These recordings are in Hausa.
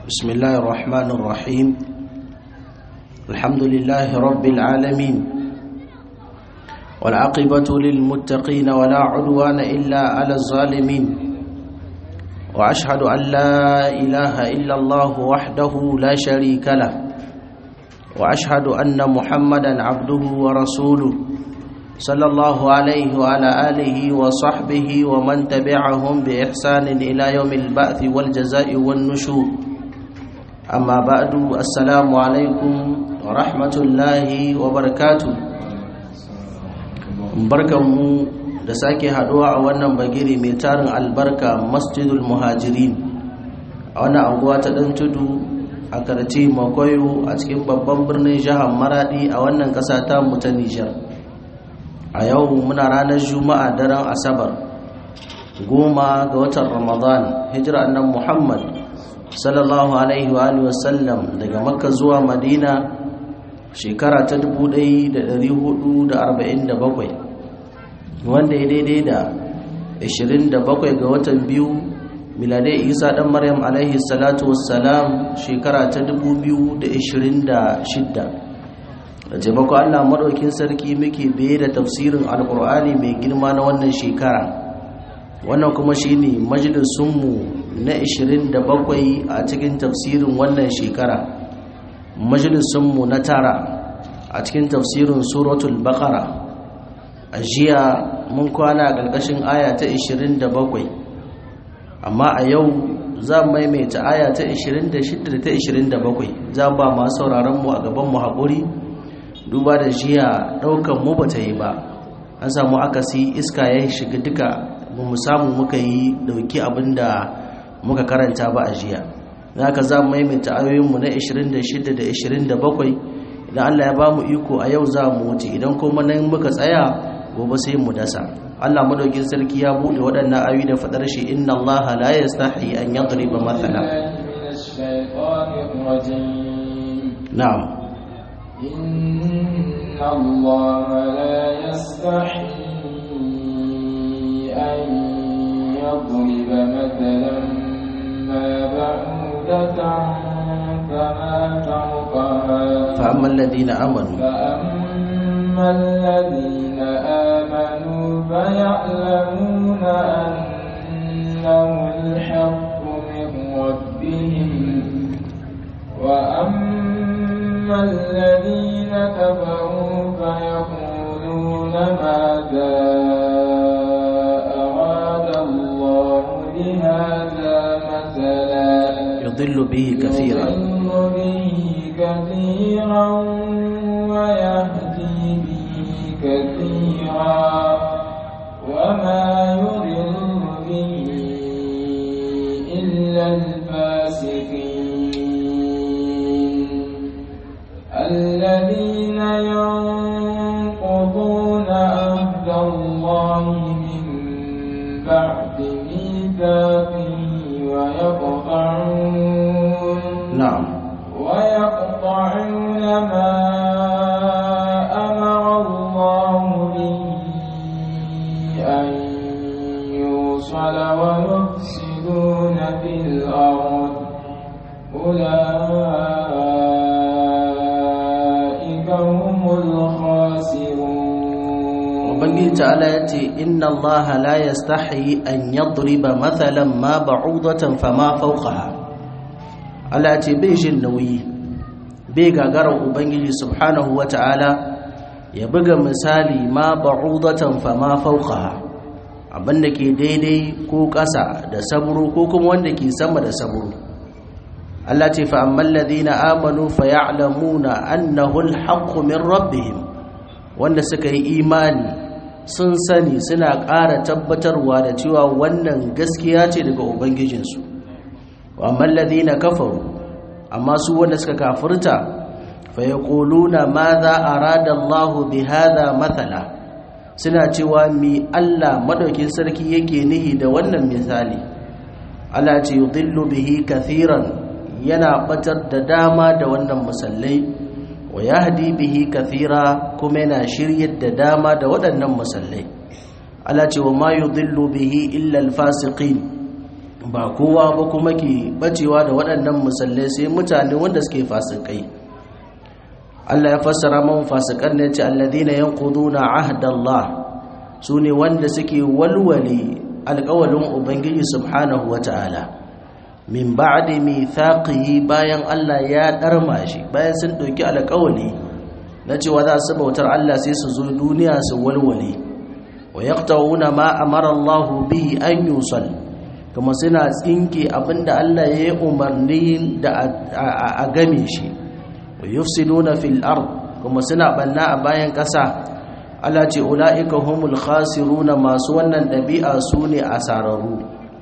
بسم الله الرحمن الرحيم الحمد لله رب العالمين والعاقبة للمتقين ولا عدوان إلا على الظالمين وأشهد أن لا إله إلا الله وحده لا شريك له وأشهد أن محمدا عبده ورسوله صلى الله عليه وعلى آله وصحبه ومن تبعهم بإحسان إلى يوم البعث والجزاء والنشور أما بعد السلام عليكم ورحمة الله وبركاته barkanmu da sake haduwa a wannan bagiri mai tarin albarka masjidul muhajirin a wannan anguwa ta dan tudu a karci makoyo a cikin babban birnin jihar maradi a wannan kasa ta mu ta nijar a yau muna ranar juma'a daren asabar goma ga watan ramadan hijira annan muhammad sallallahu alaihi wa wasallam daga makka zuwa madina shekara ta 1447 wanda ya daidai da 27 ga watan biyu miladai isa dan maryam alaihi salatu wassalam shekara ta 2026 da taimako allah maɗaukin sarki muke biye da tafsirin alkur'ani mai girma na wannan shekara wannan kuma shine majalisunmu na 27 a cikin tafsirin wannan shekara majalisunmu na tara a cikin tafsirin suratul baqara a jiya mun kwana a ƙarƙashin aya ta 27 amma a yau za mu maimaita aya ta 26 da ta 27 za ba masu sauraronmu a gabanmu haƙuri duba da jiya ɗaukan mu ba ta yi ba an samu akasi iska ya shiga duka mu samu muka yi dauki abin da muka karanta ba a jiya za ka za mu maimaita ayoyinmu na 26 da 27 idan allah ya ba mu iko a yau za mu wuce idan kuma nan muka tsaya gobe sai mu dasa allah madaukin sarki ya buɗe waɗannan ayoyi da faɗar shi inna allaha la yastahi an yadriba mathala na'am إن الله لا يستحي أن يضرب مثلا ما بعودة فما فوقها فأما الذين آمنوا فأما الذين آمنوا فيعلمون أنه الحق من ربهم وأما الذين كفروا فيقولون ماذا أراد الله بهذا مثلا يضل به كثيرا يضل به كثيرا ويهدي به كثيرا وما يضل به إلا الفاسقين الذين ينقضون عهد الله من بعد ميثاقه ويقطعون نعم ويقطعون ما أمر الله به أن يوصل ويفسدون في الأرض أولئك هم الخاسرون ubangiji ta'ala ya ce inna Allah la yastahi an yadriba mathalan ma ba'udatan fama fawqaha Allah ya ce bai jin nauyi bai gagarar ubangiji subhanahu wata'ala ya buga misali ma ba'udatan fama fawqaha abinda ke daidai ko ƙasa da saburo ko kuma wanda ke sama da saburo Allah ce fa amman ladina amanu fa ya'lamuna annahu al-haqqu min rabbihim wanda suka yi imani sun sani suna ƙara tabbatarwa da cewa wannan gaskiya ce daga ubangijinsu wa mallazi na kafaru amma su wanda suka kafirta fa yaquluna madha arada Allahu bi hadha mathala suna cewa mi Allah madaukin sarki yake nihi da wannan misali Allah ce yudillu bihi kathiran yana batar da dama da wannan musallai wa yahdi bihi kathira kuma yana shiryar da dama da waɗannan musallai Allah ce wa ma yudillu bihi illa alfasiqin ba kowa ba kuma ke bacewa da waɗannan musallai sai mutane wanda suke fasikai Allah ya fassara man fasikan ne ce alladhina yanquduna ahdallah sune wanda suke walwale alƙawalin ubangiji subhanahu wata'ala min ba'di mithaqihi bayan Allah ya darma shi bayan sun dauki alƙawali na cewa za su bautar Allah sai su zo duniya su walwale wa yaqta'una ma amara Allah bihi an yusal kuma suna tsinke abinda Allah ya yi umarni da a game shi wa yufsiduna fil ard kuma suna banna a bayan ƙasa Allah ce ulaika humul khasiruna masu wannan ɗabi'a su ne asararru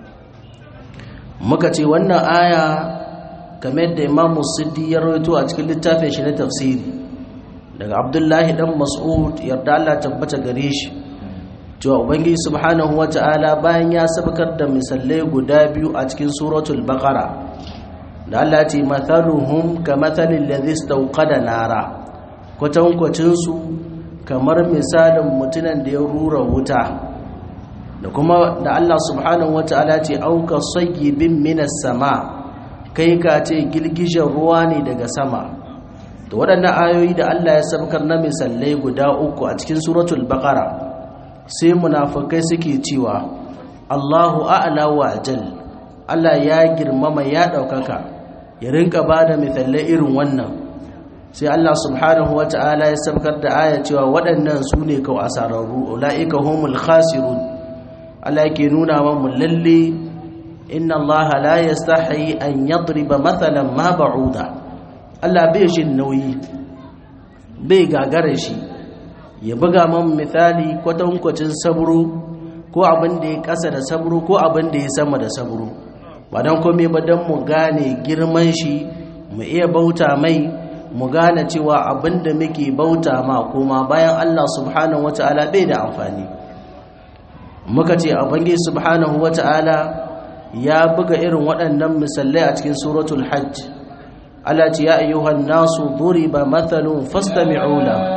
muka ce wannan aya kamar da Imam Siddi ya rawaito a cikin littafin shi na tafsiri daga Abdullahi dan Mas'ud yarda Allah tabbata gare shi cewa ubangiji subhanahu wata'ala bayan ya sabkar da misalai guda biyu a cikin suratul baqara da Allah ce mathaluhum kamathalil ladhi istawqada nara kwatankwacin su kamar misalin mutunan da ya rura wuta da kuma da Allah subhanahu wata'ala ce auka sayyibin minas sama kai ka ce girgijen ruwa ne daga sama da waɗannan ayoyi da Allah ya sabkar na misalai guda uku a cikin suratul baqara sai munafukai suke cewa Allahu a'la wa ajal Allah ya girmama ya daukaka ya rinka bada misalai irin wannan sai Allah subhanahu wata'ala ya sabkar da aya cewa waɗannan su ne kau asararru ulaika humul khasirun Allah yake nuna wa mu lalle inna Allah la yastahi an yadriba mathalan ma ba'uda Allah bai jin nauyi bai gagara shi ya buga man misali kwatankwacin sabro ko abin da ya kasa da sabro ko abin da ya sama da sabro ba don kome ba don mu gane girman shi mu iya bauta mai mu gane cewa abin da muke bauta ma kuma bayan Allah subhanahu wata'ala bai da amfani muka ce abangi subhanahu wata'ala ya buga irin waɗannan misalai a cikin suratul hajj Allah ce ya ayyuhan nasu duriba mathalun fastami'u lahu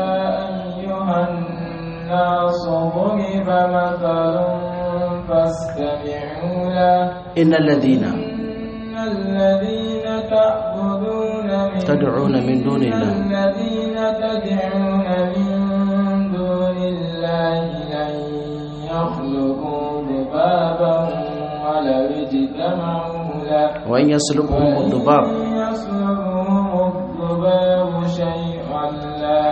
الناس ضرب مثل فاستمعوا له إن الذين إن الذين تعبدون من تدعون من دون الله الذين تدعون من دون الله لن يخلقوا ذبابا ولو اجتمعوا له وإن يسلبهم الذباب وإن يسلبهم الذباب شيئا لا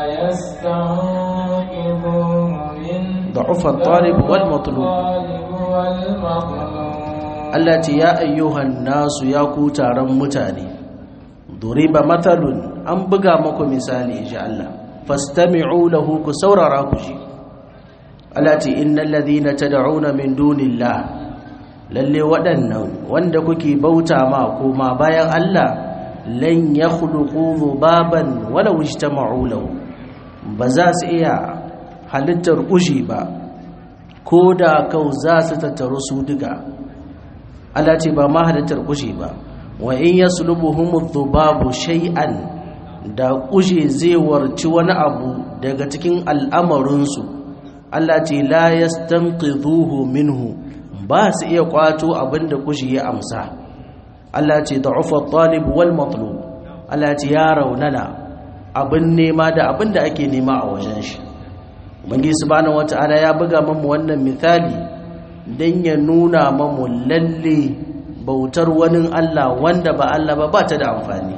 يستنقذوه منه ضعف الطالب والمطلوب الطالب والمطلوب Allah ce ya ayyuhan nasu ya ku taron mutane duriba mathalun an buga muku misali insha Allah fastami'u lahu ku saurara ku ji Allah ce innal ladhina tad'una min dunillah lalle waɗannan wanda kuke bauta ma koma bayan Allah lan yakhluqu dhubaban wala ijtama'u lahu ba za su iya halittar kushi ba ko da kau za su tattaru su duka Allah ce ba ma halittar kushe ba wa in yaslubuhum dhubabu shay'an da kushe zai warci wani abu daga cikin al'amarinsu Allah ce la yastanqidhuhu minhu ba su iya kwato abinda kushe ya amsa Allah ce da'ufa talib wal matlub Allah ce ya raunana abin nema da abin da ake nema a wajen shi Ubangiji subhanahu wata'ala ya buga mamu wannan misali don ya nuna mamu lalle bautar wani Allah wanda ba Allah ba ba ta da amfani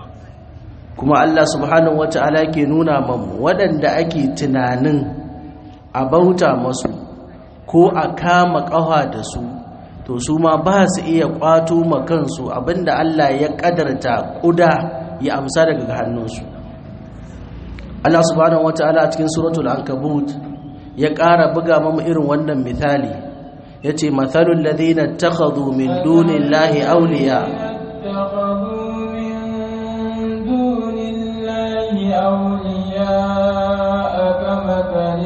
kuma Allah subhanahu wata'ala ke nuna mamu waɗanda ake tunanin a bauta masu ko a kama ƙawa da su to su ma ba su iya ƙwato ma kansu abinda Allah ya ƙadarta ƙuda ya amsa daga hannunsu Allah subhanahu wata'ala a cikin suratul ankabut ya ƙara buga mamu irin wannan misali yace mathalul ladina takhadhu min dunillahi awliya اتخذوا من دون الله أولياء كمثل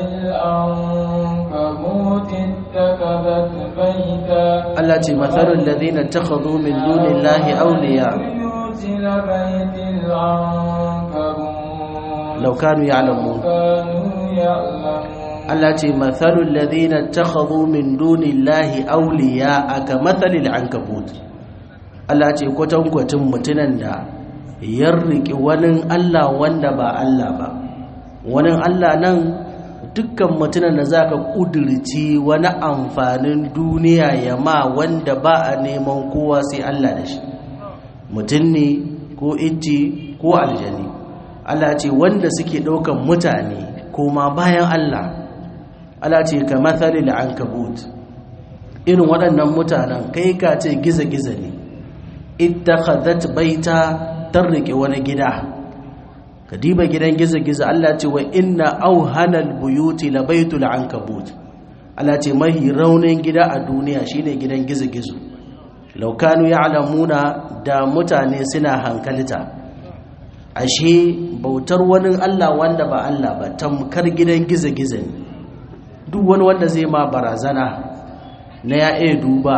العنكبوت اتخذت بيتا Allah ce mathalul ladina takhadhu min dunillahi awliya بيوت لبيت العنكبوت law kanu ya'lamun كانوا يعلمون Allah ce mathalul ladhina takhadhu min dunillahi awliya aka mathalil ankabut Allah ce kwatankwacin mutunan da ya riki wani Allah wanda ba Allah ba wani Allah nan dukkan mutunan da zaka kudirci wani amfanin duniya ya ma wanda ba a neman kowa sai Allah da shi mutum ne ko icce ko aljani Allah ce wanda suke ɗaukan mutane koma bayan Allah Allah ce ka mathalil ankabut irin waɗannan mutanen kai ka ce giza-giza ne ittakhadhat baita tarrike wani gida ka diba gidan giza-giza Allah ce wa inna auhanal buyuti la baitul ankabut Allah ce mahi raunin gida a duniya shine gidan giza-gizo law kanu ya'lamuna da mutane suna hankalta ashe bautar wani Allah wanda ba Allah ba tamkar gidan giza-giza ne duk wani wanda zai ma barazana na ya iya duba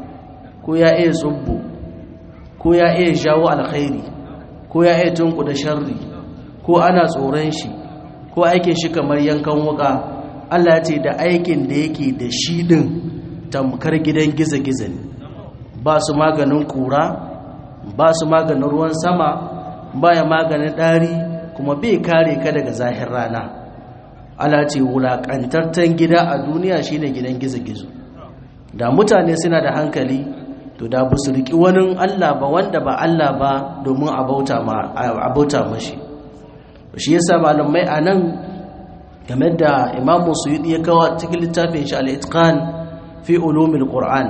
ko ya iya tsubbu ko ya iya jawo alkhairi ko ya iya tunku da sharri ko ana tsoron shi ko aikin shi kamar yankan wuka Allah ce da aikin da yake da shi din tamkar gidan giza-giza ne ba su maganin kura ba su maganin ruwan sama baya maganin ɗari kuma bai kare ka daga zahir rana ala ce wulaƙantartan gida a duniya shine gidan gizo-gizo da mutane suna da hankali to da bu su riƙi wani allah ba wanda ba allah ba domin a bauta mashi shi yasa malamai a nan game da imamu suyudi ya kawo cikin littafin shi al-itqan fi ulumil qur'an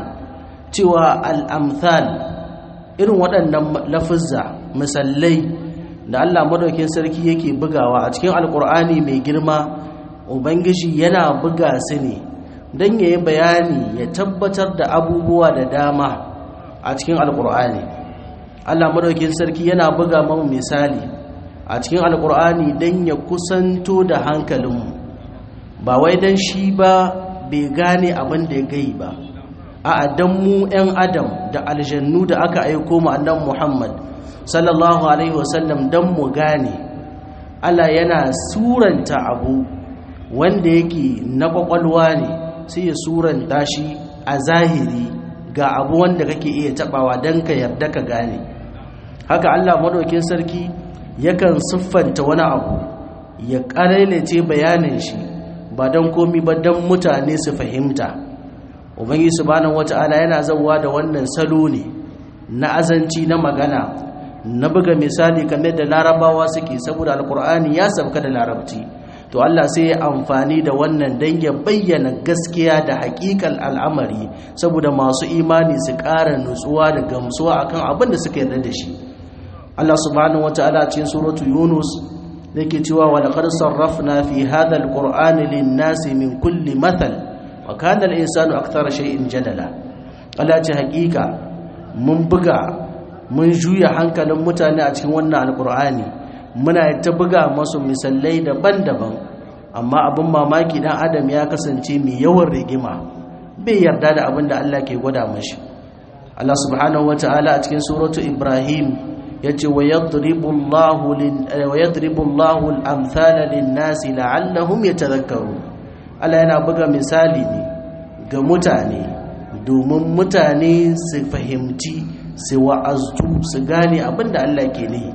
cewa al-amthal irin waɗannan lafizza misallai da Allah madaukin sarki yake bugawa a cikin alkur'ani mai girma ubangiji yana buga su ne don ya yi bayani ya tabbatar da abubuwa da dama a cikin alkur'ani Allah madaukin sarki yana buga mamu misali a cikin alkur'ani don ya kusanto da hankalinmu ba wai don shi ba bai gane abin da ya gai ba a dan mu 'yan adam da aljannu da aka aiko mu annan muhammad sallallahu alaihi wasallam don mu gane allah yana suranta abu wanda yake na kwakwalwa ne sai ya suranta shi a zahiri ga abu wanda kake iya tabawa don ka yarda ka gane haka allah madaukin sarki yakan siffanta wani abu ya ƙarailace bayanin shi ba don komi ba don mutane su fahimta ubangi subhanahu wata'ala yana zauwa da wannan salo ne na azanci na magana na buga misali kamar da larabawa suke saboda alkur'ani ya sabka da larabci to Allah sai ya amfani da wannan dan ya bayyana gaskiya da hakikal al'amari saboda masu imani su ƙara nutsuwa da gamsuwa akan abin da suka yarda da shi Allah subhanahu wata'ala cikin suratu Yunus yake cewa wa laqad sarrafna fi hadha alqur'ani lin-nasi min kulli mathal wa kana al-insanu akthara shay'in jadala Allah ce hakika mun buga mun juya hankalin mutane a cikin wannan alqur'ani muna ta buga masu misalai daban-daban amma abin mamaki dan adam ya kasance mai yawan rigima bai yarda da abin da Allah ke gwada mashi Allah subhanahu wata'ala a cikin suratu Ibrahim yace wa yadribu Allahu lin wa yadribu Allahu al-amthala lin-nasi la'allahum yatadhakkarun Allah yana buga misali ne ga mutane domin mutane su fahimci su wa'aztu su gane abinda Allah ke nihi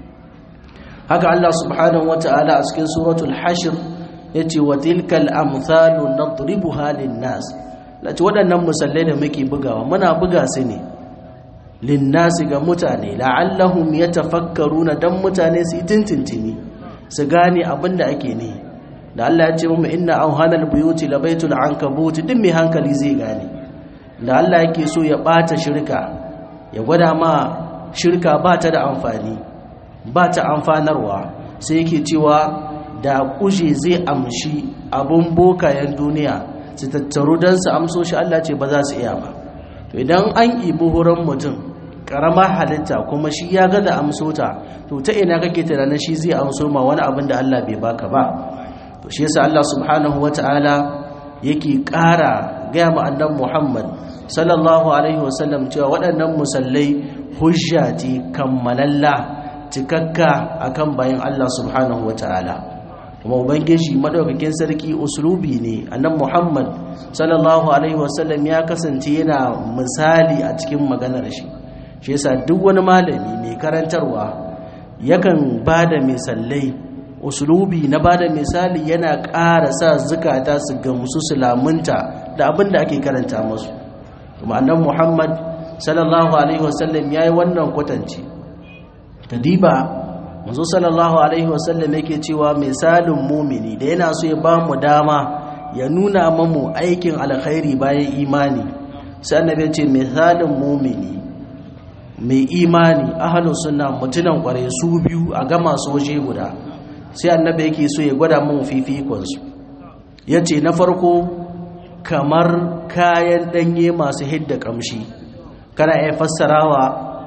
haka Allah subhanahu wata'ala a cikin suratul hashr yace wa tilkal amthalu nadribuha lin-nas lati waɗannan musallai da muke bugawa muna buga su ne linnasi ga mutane la'allahum yatafakkaruna dan mutane su tintintini su gane abinda ake ne da Allah ya ce mu inna awhanal buyuti labaitul ankabut din mai hankali zai gane da Allah yake so ya bata shirka ya gwada ma shirka ba ta da amfani ba ta amfanarwa sai yake cewa da kuje zai amshi abun bokayen duniya su tattaru don su amso shi Allah ce ba za su iya ba to idan an ibi horon mutum karamar halitta kuma shi ya ga da amso ta to ta ina kake tunanin shi zai amso ma wani abin da Allah bai baka ba to shi yasa Allah subhanahu wata'ala yake ƙara gaya ma annabi Muhammad sallallahu alaihi wasallam cewa waɗannan musallai hujja ce kammalalla cikakka akan bayan Allah subhanahu wata'ala kuma ubangiji madaukakin sarki uslubi ne annan muhammad sallallahu alaihi wasallam ya kasance yana misali a cikin maganar shi shi yasa duk wani malami mai karantarwa yakan bada misalai uslubi na bada misali yana ƙara sa zukata su gamsu su lamunta da abin da ake karanta musu kuma annan muhammad sallallahu alaihi wasallam ya yi wannan kwatanci kadiba manzo sallallahu alaihi wasallam yake cewa misalin mumini da yana so ya ba mu dama ya nuna mamu aikin alkhairi bayan imani sai annabi ya ce misalin mumini mai imani ahlus sunna mutunan kware su biyu a gama su waje guda sai annabi yake so ya gwada mun fifikon su yace na farko kamar kayan danye masu hidda kamshi kana iya fassarawa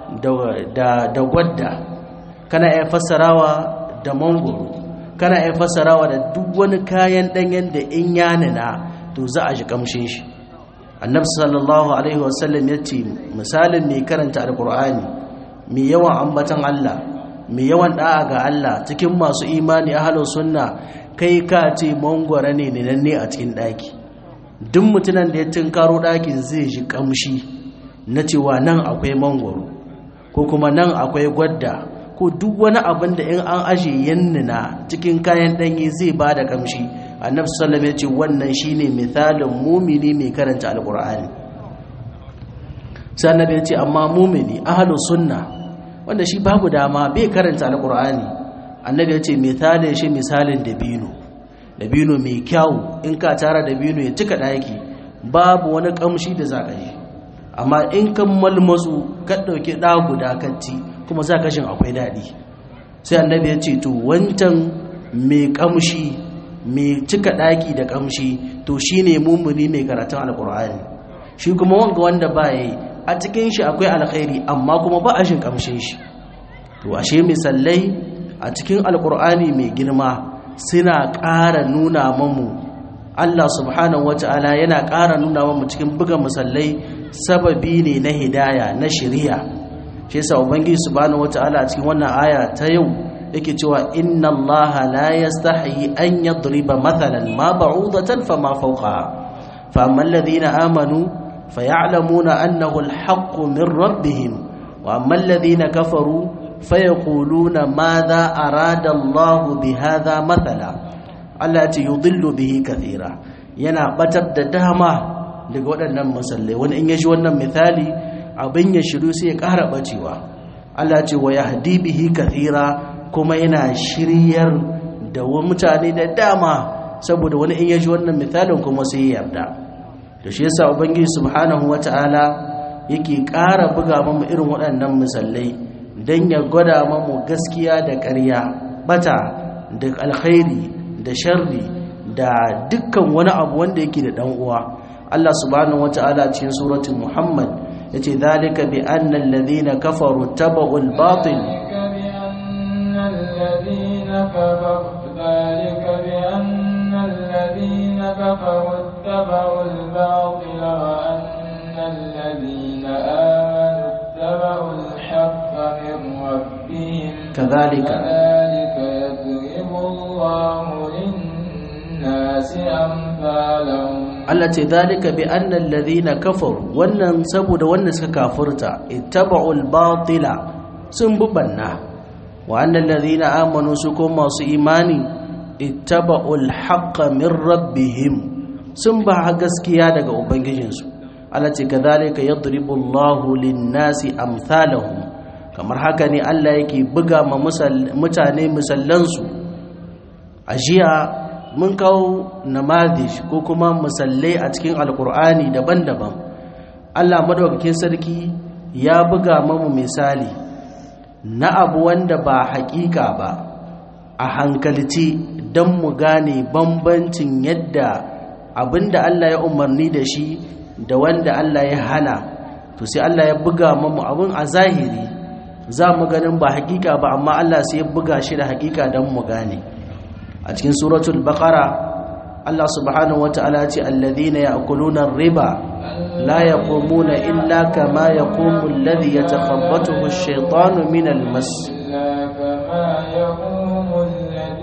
da da gwadda kana iya fassarawa da mangoro kana iya fassarawa da duk wani kayan danyen da in ya nuna to za a ji kamshin shi annabi sallallahu alaihi wasallam ya ce misalin mai karanta alkur'ani mai yawan ambatan Allah mai yawan da'a ga Allah cikin masu imani ahlus sunna kai ka ce mangoro ne ne a cikin daki duk mutunan da ya tinkaro dakin zai ji kamshi na cewa nan akwai mangoro ko kuma nan akwai gwadda ko duk wani abin da in an aje yannina cikin kayan ɗanye zai ba da kamshi annabi sallallahu ya ce wannan shine misalin mumini mai karanta alqur'ani sai annabi ya ce amma mumini ahlus sunna wanda shi babu dama bai karanta alqur'ani annabi ya ce misalin shi misalin dabino dabino mai kyau in ka tara dabino ya cika daki babu wani kamshi da zaka yi amma in kan malmazu ka dauki da guda katti kuma za kashin akwai daɗi sai annabi ya ce to wancan mai kamshi mai cika ɗaki da kamshi to shi ne mummuni mai karatun alkur'ani shi kuma wanga wanda ba ya yi a cikin shi akwai alkhairi amma kuma ba a shin kamshin shi to ashe misalai a cikin alkur'ani mai girma suna ƙara nuna mamu Allah subhanahu wata'ala yana ƙara nuna mamu cikin buga misalai sababi ne na hidaya na shari'a shi yasa ubangiji subhanahu wataala a cikin wannan aya ta yau yake cewa inna allaha la yastahi an yadriba mathalan ma ba'udatan fama fawqaha fa amma alladhina amanu faya'lamuna annahu alhaqqu min rabbihim wa amma alladhina kafaru fayaquluna madha arada allahu bihadha mathala Allah ya yudillu bihi kathira yana batar da dama daga waɗannan musallai wani in ya ji wannan misali abin ya shiru sai ya ƙara ɓacewa Allah ce wa ya bihi kathira kuma yana shiryar da mutane da dama saboda wani in ya ji wannan misalin kuma sai ya yarda da shi yasa ubangiji subhanahu wata'ala yake ƙara buga mamu irin waɗannan misalai don ya gwada mamu gaskiya da ƙarya bata da alkhairi da sharri da dukkan wani abu wanda yake da ɗan uwa Allah subhanahu wata'ala cikin suratul Muhammad yace zalika bi anna alladhina kafaru tabu al-batil ذلك بأن الذين كفروا اتبعوا الباطل وأن الذين آمنوا اتبعوا الحق من ربهم كذلك كذلك يضرب الله للناس أمثالهم Allah ce zalika bi anna alladhina kafaru wannan saboda wanda suka kafirta ittaba'ul batila sun bubanna wa anna alladhina amanu su kuma masu imani ittaba'ul haqqa min rabbihim sun ba gaskiya daga ubangijinsu Allah ce kadhalika yadribu Allahu lin-nasi amsalahum kamar haka ne Allah yake buga ma mutane misallansu a jiya mun kawo namadish ko kuma musallai a cikin alkur'ani daban-daban allah madaukakin sarki ya buga mamu misali na abu wanda ba hakika ba a hankalci don mu gane bambancin yadda abinda allah ya umarni da shi da wanda allah ya hana to sai allah ya buga mamu abin a zahiri za mu ganin ba hakika ba amma allah sai ya buga shi da hakika don mu gane a cikin suratul baqara Allah subhanahu wataala ya ce alladhina ya'kuluna ar-riba la yaqumuna illa kama yaqumu alladhi yatakhabbathu ash-shaytanu min al-mas إلا كما يقوم الذي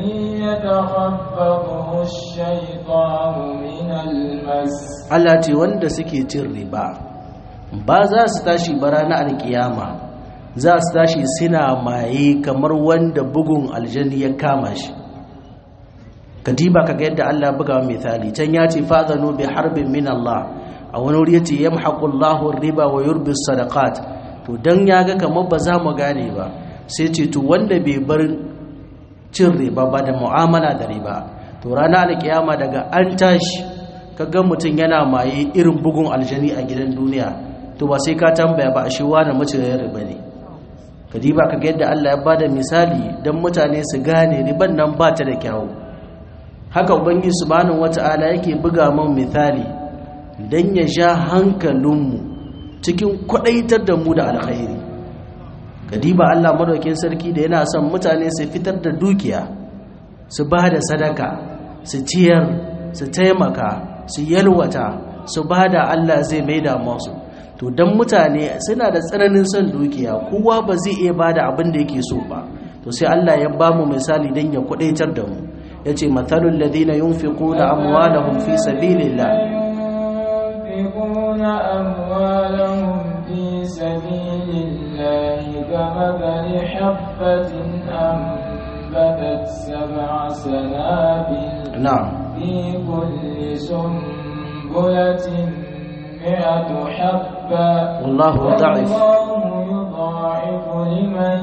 يتخبطه الشيطان من المس Allah ce wanda suke cin riba ba za su tashi ba ranar alkiyama za su tashi suna maye kamar wanda bugun aljani ya kama shi kadiba kaga yadda Allah buga misali can ya ce fadhanu bi harbin min Allah a wani wuri yace yamhaqu Allahu riba wa yurbi sadaqat to dan yaga kamar ba za mu gane ba sai ce to wanda bai bar cin riba ba da mu'amala da riba to ranar alkiyama daga an tashi kaga mutum yana maye irin bugun aljani a gidan duniya to ba sai ka tambaya ba a shi wani maciyin riba ne kadiba kaga yadda Allah ya bada misali dan mutane su gane riban nan ba ta da kyawu haka ubangiji subhanahu wata'ala yake buga mun misali dan ya sha hankalinmu cikin kwadaitar da mu da alkhairi kadiba Allah madaukin sarki da yana son mutane su fitar da dukiya su ba da sadaka su ciyar su taimaka su yalwata su ba da Allah zai maida masu to dan mutane suna da tsananin son dukiya kowa ba zai iya ba da abin da yake so ba to sai Allah ya ba mu misali dan ya kwadaitar da mu yace mathalul ladina yunfiquna amwalahum fi sabilillah ينفقون أموالهم في سبيل الله كمثل حبة أنبتت سبع سنابل na'am في كل سنبلة مئة حبة والله ضعيف والله يضاعف لمن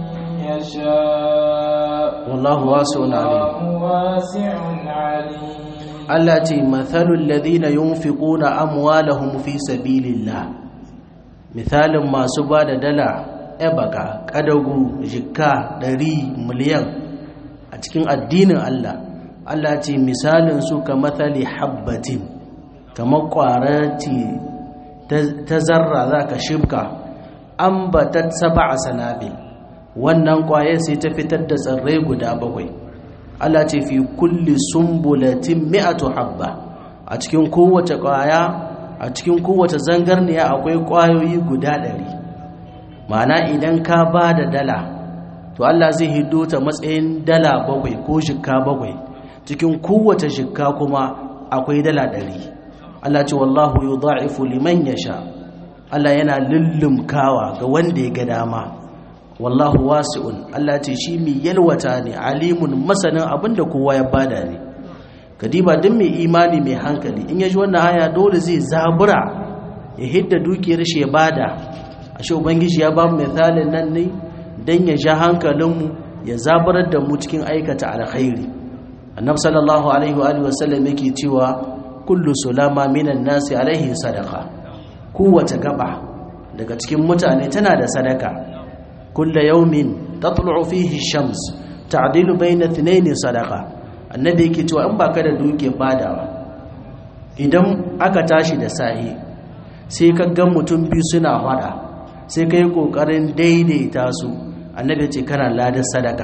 يشاء والله واسع عليم والله واسع عليم Allah ce mathalul ladina yunfiquna amwalahum fi sabilillah misalin masu ba da dala ebaka kadagu jikka ɗari miliyan a cikin addinin Allah Allah ce misalin su ka mathali habbatin kamar ƙwararci ta zarra za ka shibka an batat saba a sanabil wannan ƙwayar sai ta fitar da tsirrai guda bakwai Allah ce fi kulli sumbulatin mi'atu habba a cikin kowace ƙwaya a cikin kowace zangarniya akwai ƙwayoyi guda ɗari ma'ana idan ka ba da dala to Allah zai hiddo ta matsayin dala bakwai ko shikka bakwai cikin kowace shikka kuma akwai dala ɗari Allah ce wallahu yudha'ifu liman yasha Allah yana lullumkawa ga wanda ya ga dama wallahu wasi'un Allah ce shi mai yalwata ne alimun masanin abinda kowa ya bada ne kadiba duk mai imani mai hankali in yaji wannan aya dole zai zabura ya hidda dukiyar shi ya bada ashe ubangiji ya ba mu misalin nan ne dan ya ja hankalinmu ya zaburar da mu cikin aikata alkhairi annabi sallallahu alaihi wa alihi wasallam yake cewa kullu sulama minan nasi alaihi sadaqa kowace gaba daga cikin mutane tana da sadaka kulla yaumin tatlu'u fihi shams ta'dilu bayna ithnayn sadaqa annabi yake cewa in baka da duke badawa idan aka tashi da sahi sai ka ga mutum biyu suna fada sai kai kokarin daidaita su annabi ya ce kana ladan sadaka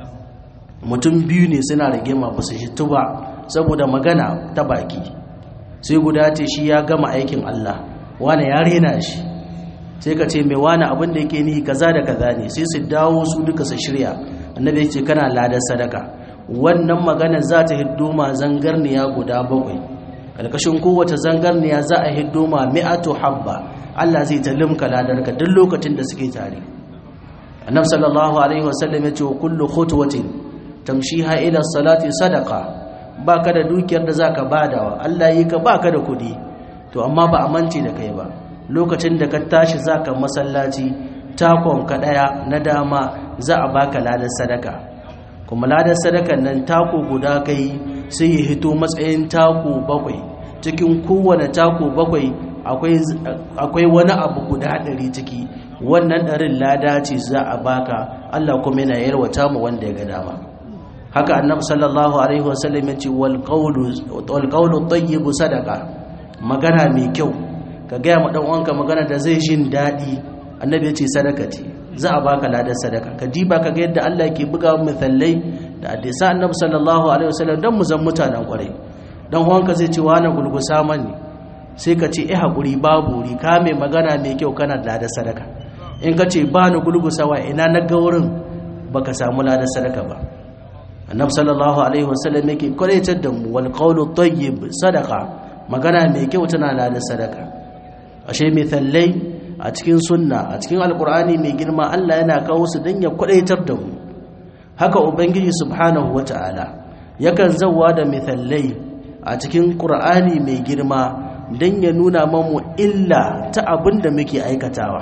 mutum biyu ne suna rigima ba su shitu ba saboda magana ta baki sai guda ce shi ya gama aikin Allah wani ya rena shi sai ka ce mai wani abin da yake nihi kaza da kaza ne sai su dawo su duka su shirya annabi ya ce kana ladar sadaka wannan magana za ta hiddo ma zangarniya guda bakwai karkashin kowace zangarniya za a hiddo ma mi'atu habba Allah zai ta limka ladarka duk lokacin da suke tare annabi sallallahu alaihi wasallam ya ce kullu khutwatin tamshiha ila salati sadaqa baka da dukiyar da zaka badawa Allah yi ka baka da kudi to amma ba amince da kai ba lokacin da ka tashi zaka masallaci takon ka daya na dama za a baka ladan sadaka kuma ladan sadakan nan tako guda kai sai ya hito matsayin tako bakwai cikin kowane tako bakwai akwai akwai wani abu guda ɗari ciki wannan ɗarin lada ce za a baka Allah kuma yana yarwata mu wanda ya ga dama haka annabi sallallahu alaihi wasallam ya ce wal qawlu wal qawlu tayyibu sadaqa magana mai kyau ka gaya ma dan uwanka magana da zai jin daɗi annabi ya ce sadaka ce za a baka ladan sadaka ka diba ka ga yadda Allah ke buga misalai da hadisa annabi sallallahu alaihi wasallam dan mu zan mutanen kwarai dan uwanka zai ce wani gulgusa mani sai ka ce eh hakuri babu ri ka mai magana mai kyau kana da ladan sadaka in ka ce ba ni gulgusawa ina na ga wurin baka samu ladan sadaka ba annab sallallahu alaihi wasallam yake kwalaitar da mu wal qawlu tayyib sadaqa magana mai kyau tana da sadaka ashe mithallai a cikin sunna a cikin alqur'ani mai girma Allah yana kawo su dan ya kwalaitar da mu haka ubangiji subhanahu wataala yakan zawwa da mithallai a cikin qur'ani mai girma dan ya nuna mamu illa ta abin da muke aikatawa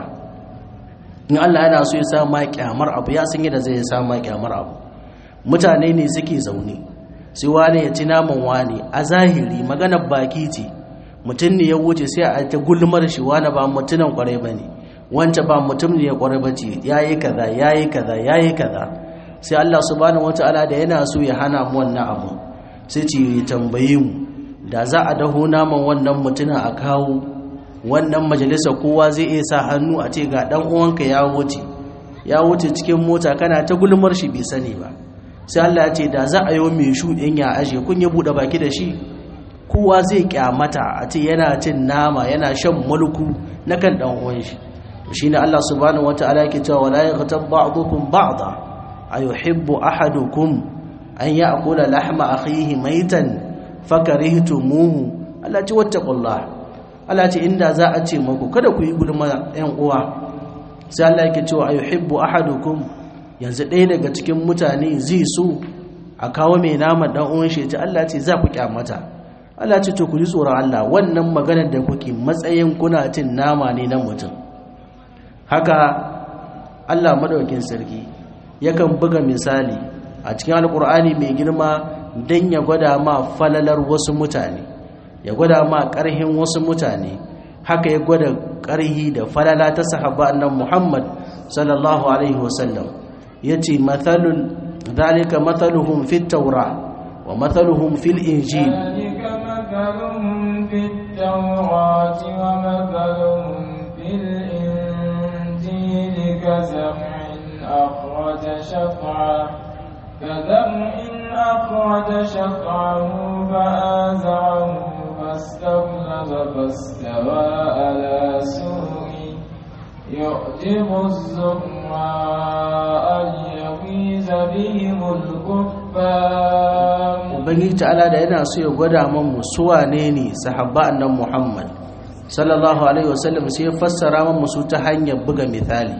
in Allah yana so ya sa ma kyamar abu ya san yadda zai sa ma kyamar abu mutane ne suke zaune sai wani ya ci naman wani a zahiri maganar baki ce mutum ne ya wuce sai a ta gulmar shi wani ba mutunan kwarai ba ne wancan ba mutum ne ya kwarai ba ce ya yi kaza ya yi kaza ya yi kaza sai Allah subhanahu wata'ala da yana so ya hana mu wannan abu sai ce ya tambaye mu da za a daho naman wannan mutumin a kawo wannan majalisa kowa zai iya sa hannu a ce ga dan uwanka ya wuce ya wuce cikin mota kana ta gulmar shi bai sani ba sai Allah ya ce da za a yi mai shuɗin ya aje kun yi buɗe baki da shi kowa zai kyamata a ce yana cin nama yana shan mulku na kan ɗan uwan shi shi ne Allah subhanahu wata'ala yake cewa wala yaghtab ba'dukum ba'da ayuhibbu ahadukum an ya'kula lahma akhihi maitan fakarihtumuhu Allah ce wattaqullah Allah ce inda za a ce muku kada ku yi gulma ɗan uwa sai Allah yake cewa ayuhibbu ahadukum yanzu ɗaya daga cikin mutane zai so a kawo mai nama dan uwan shi ta Allah ce za ku kyamata Allah ce to ku ji tsoron Allah wannan maganar da kuke matsayin kuna cin nama ne na mutum haka Allah madaukin sarki yakan buga misali a cikin alkur'ani mai girma dan ya gwada ma falalar wasu mutane ya gwada ma ƙarhin wasu mutane haka ya gwada ƙarhi da falala ta sahaba annan Muhammad sallallahu alaihi wasallam yace mathalul zalika mathaluhum fit tawra wa mathaluhum fil injil ذلك مثلهم في التوراة ومثلهم في الإنجيل كزرع أخرج شطعه كزرع أخرج شطعه فآزره فاستغلظ فاستوى على سوقه يعجب الزراء ليغيظ بهم الكفار ubangiji ta'ala da yana so ya gwada mamu su wane ne sahabba annan muhammad sallallahu alaihi wasallam sai ya fassara mamu su ta hanyar buga misali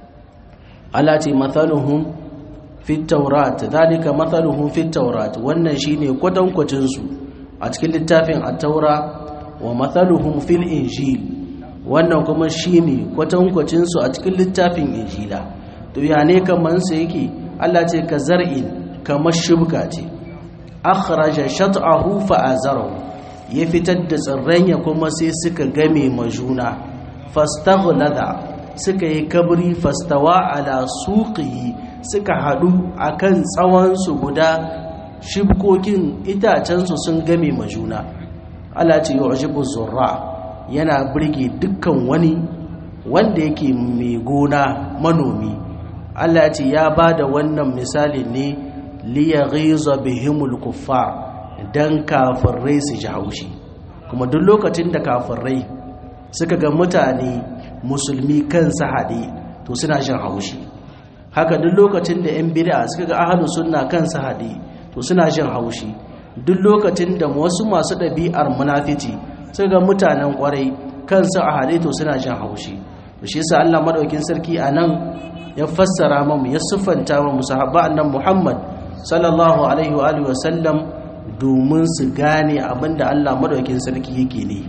Allah ce mathaluhum fit taurat zalika mathaluhum fit taurat wannan shine kwatankwacin su a cikin littafin at-taura wa mathaluhum fil injil wannan kuma shine kwatankwacin su a cikin littafin injila to ya ne kaman sa yake Allah ce ka zar'in kamar shibka ce akhraja shat'ahu fa azarahu ya fitar da tsirran ya kuma sai suka game majuna fastaghlada suka yi kabri fastawa ala suqihi suka hadu akan tsawon su guda shibkokin itacen su sun game majuna Allah ce yu'jibu zurra yana burge dukkan wani wanda yake mai gona manomi Allah ce ya bada wannan misali ne liyaghiza bihimul kuffar dan kafirai su ji haushi kuma duk lokacin da kafirai suka ga mutane musulmi kansu haɗe to suna jin haushi haka duk lokacin da yan bid'a suka ga ahlus sunna kansu haɗe to suna jin haushi duk lokacin da wasu masu ɗabi'ar munafici suka ga mutanen kwarai kansu a haɗe to suna jin haushi to shi yasa Allah madaukin sarki anan ya fassara mamu ya siffanta mu sahabba annan Muhammad sallallahu alaihi wa alihi wasallam domin su gane abinda Allah madaukakin sarki yake ne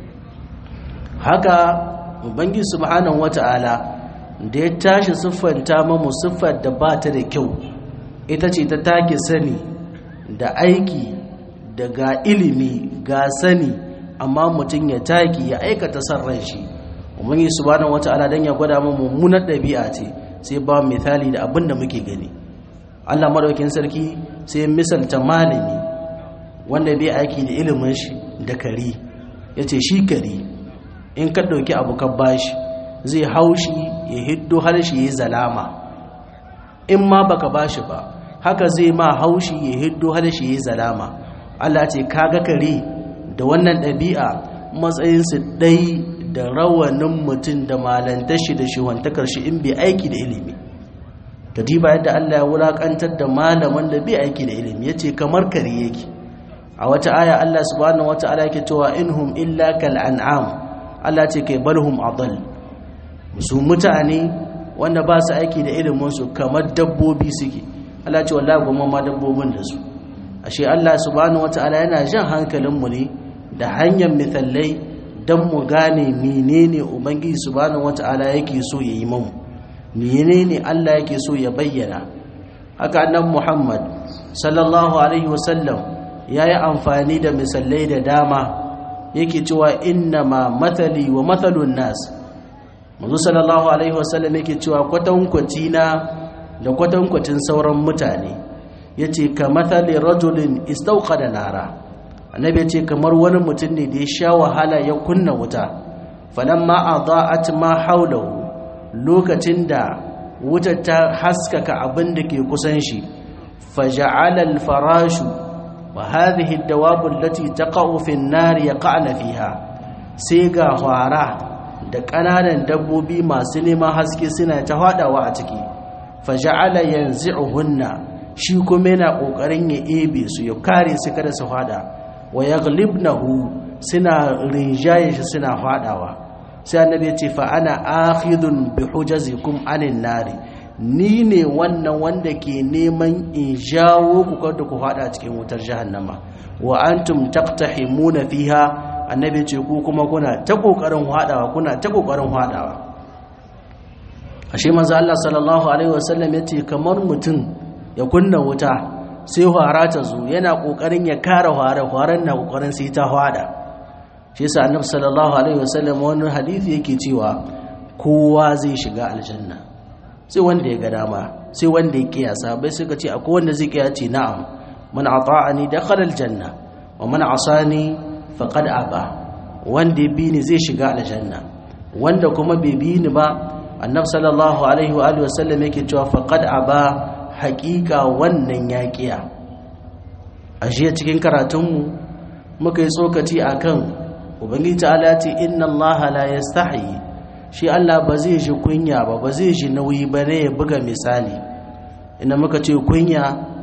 haka ubangi subhanahu wata'ala da ya tashi siffanta mamu siffar da ba ta da kyau ita ce ta take sani da aiki da ga ilimi ga sani amma mutum ya taki ya aikata san ran shi ubangi subhanahu wata'ala dan ya gwada mu mummunar ɗabi'a ce sai ba misali da abin da muke gani Allah madaukin sarki sai misalta malami wanda bai aiki da ilimin shi da kari yace shi kari in ka dauki abu ka bashi zai haushi ya hiddo harshe ya zalama in ma baka bashi ba haka zai ma haushi ya hiddo harshe ya zalama Allah ce kaga kare da wannan ɗabi'a matsayin su dai da rawanin mutum da malantar shi da shiwantakar shi in bai aiki da ilimi ka diba yadda Allah ya wulakantar da malaman da bai aiki da ilimi yace kamar kare yake a wata aya Allah subhanahu wataala yake cewa inhum illa kal an'am Allah ce kai balhum adall su mutane wanda ba su aiki da ilimin su kamar dabbobi suke Allah ce wallahi goma ma dabbobin da su ashe Allah subhanahu wataala yana jan hankalin mu ne da hanyar misalai dan mu gane menene ubangiji subhanahu wataala yake so ya yi mamu menene Allah yake so ya bayyana haka annabi Muhammad sallallahu alaihi wasallam yayi amfani da misalai da dama yake cewa inna ma mathali wa mathalun nas manzo sallallahu alaihi wasallam yake cewa kwatankwaci na da kwatankwacin sauran mutane yace ka mathali rajulin istawqada nara annabi yace kamar wani mutum ne da ya sha wahala ya kunna wuta falamma adaat ma hawlahu lokacin da wutar ta haskaka abin da ke kusan shi faja'ala al-farashu wa hadhihi ad-dawab allati taqa'u fi an-nar yaqa'na fiha sai ga hwara da kananan dabbobi masu neman haske suna ta hadawa a ciki faja'ala yanzi'uhunna shi kuma yana kokarin ya ebe su ya kare su kada su hada wa yaghlibnahu suna rinjaye shi suna hadawa sai annabi ya ce fa ana akhidun bi hujazikum anin nari ni ne wannan wanda ke neman in jawo ku kada ku fada cikin wutar jahannama wa antum taqtahimuna fiha annabi ce ku kuma kuna ta kokarin hadawa kuna ta kokarin hadawa ashe manzo Allah sallallahu alaihi wasallam yace kamar mutum ya kunna wuta sai hwara ta zo yana kokarin ya kare hwara hwaran na kokarin sai ta hwada shi yasa annabi sallallahu alaihi wasallam wani hadisi yake cewa kowa zai shiga aljanna sai wanda ya ga dama sai wanda ya kiyasa bai suka ce akwai wanda zai kiyace na'am man ata'ani dakhala aljanna wa man asani faqad aba wanda ya bi ni zai shiga aljanna wanda kuma bai bi ni ba annabi sallallahu alaihi wa alihi wasallam yake cewa faqad aba haqiqa wannan ya kiya a cikin karatunmu muka yi tsokaci akan ubangiji ta'ala ce inna allaha la yastahi shi Allah ba zai ji kunya ba ba zai ji nauyi ba ne ya buga misali inda muka ce kunya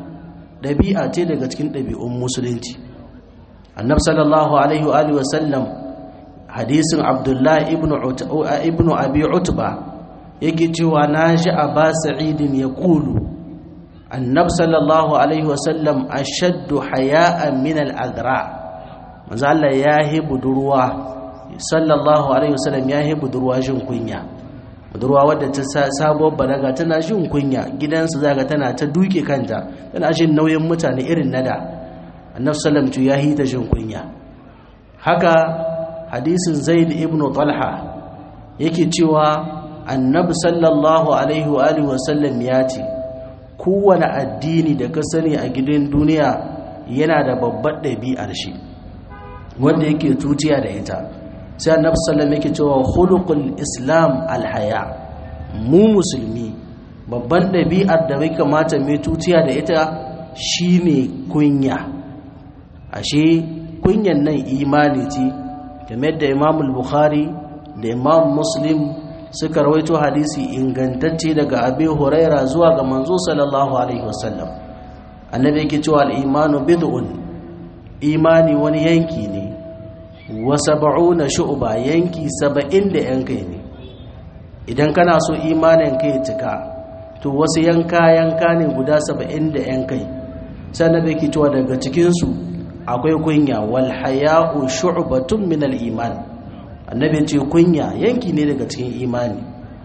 ɗabi'a ce daga cikin ɗabi'un musulunci annab sallallahu alaihi wa alihi wasallam hadisin abdullahi ibnu abi utba yake cewa na ji aba sa'idin ya kulu annab sallallahu alaihi wasallam ashaddu haya'an min al-adra' manzo Allah ya yi budurwa sallallahu alaihi wasallam ya yi budurwa jin kunya budurwa wadda ta sabuwar balaga tana jin kunya gidansu zaga tana ta duke kanta tana jin nauyin mutane irin nada annabi sallam tu ya yi ta jin kunya haka hadisin zaid ibn talha yake cewa annabi sallallahu alaihi wa alihi wasallam ya ce kowane addini da ka sani a gidan duniya yana da babbar ɗabi'ar shi wanda yake tutiya da ita sai annabi sallallahu yake cewa khuluqul islam alhaya mu musulmi babban ɗabi'ar da bai kamata mai tutiya da ita shine kunya ashe kunyan nan imani ce game da imam bukhari da imam muslim suka rawaito hadisi ingantacce daga abi huraira zuwa ga manzo sallallahu alaihi wasallam annabi yake cewa al-imanu bid'un imani wani yanki ne wa sab'una shu'ba yanki saba'in da yankai ne idan kana so imanin kai cika to wasu yanka yanka ne guda saba'in da yankai sai annabi yake cewa daga cikin su akwai kunya wal haya'u shu'batun min al iman annabi ce kunya yanki ne daga cikin imani